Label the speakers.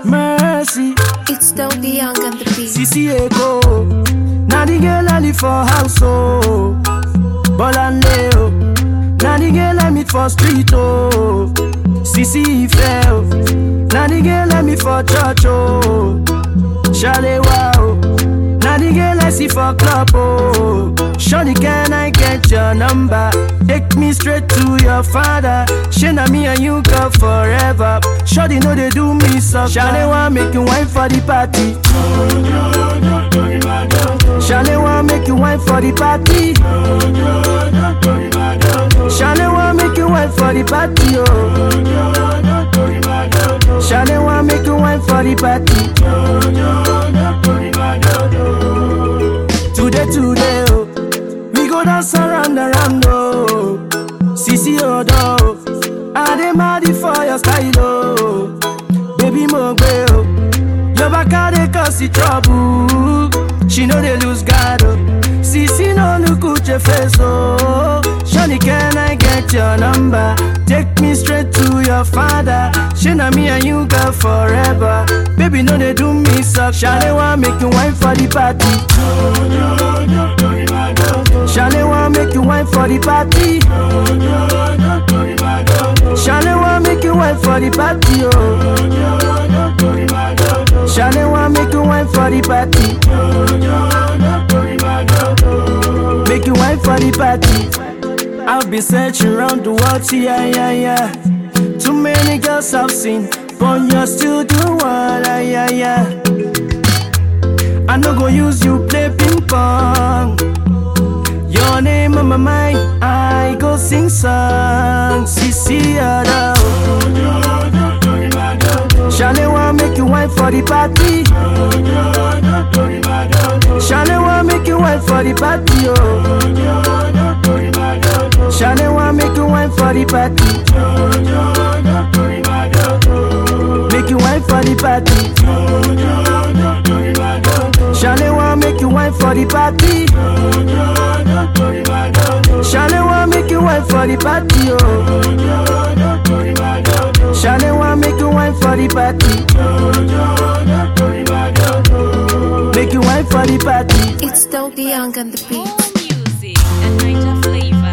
Speaker 1: Mercy,
Speaker 2: It's Dope the Young and the Beat.
Speaker 1: Sisi Eko. Now the girl I live for house, oh. Bolande, oh. Now the girl I meet for street, oh. Sisi Ife, oh. Now the girl I meet for church, oh. Shalewa, oh. Now the girl I see for club, oh. Shawty, can I get your number? Take me straight to your father. Shana me and you go forever. Shawty, know they do me so. Shalewa, make you wine for the party. Shalewa, make you wine for the party. Shalewa, make you wine for the party, oh. Shalewa, make you wine for the party. Today, today, oh, we go dance around, around, oh. Sisi odo, I dey mad for your style, oh. Baby mo gbe, oh. Your back a dey cause the trouble. She know they lose guard, oh. Sisi no look at your face, oh. Shawty, can I get your number? Take me straight to your father. She na me and you girl forever. Baby, no they do me suck. Shawty want make you wine for the party. Shawty want make you wine for the party. Shawty want make you wine for the party, oh. Shawty want make you wine for the party. Make you wine for the party. I've been searching around the world, yeah, yeah, yeah. Too many girls I've seen, but you're still the one, ah, yeah, yeah. I no go use you play ping pong. Your name on my mind, I go sing songs. Sisi Ada. Shale want make you wine for the party. Shale want make you wine for the party, oh. Shale want make you wine for the party. Make you wine for the party. Shale want make you wine for the party. Shale want make you wine for the party, oh. Shale want make you wine for the party. Make you wine for the party.
Speaker 2: It's Dope the Young and the Beat.
Speaker 3: More music and Niger flavor.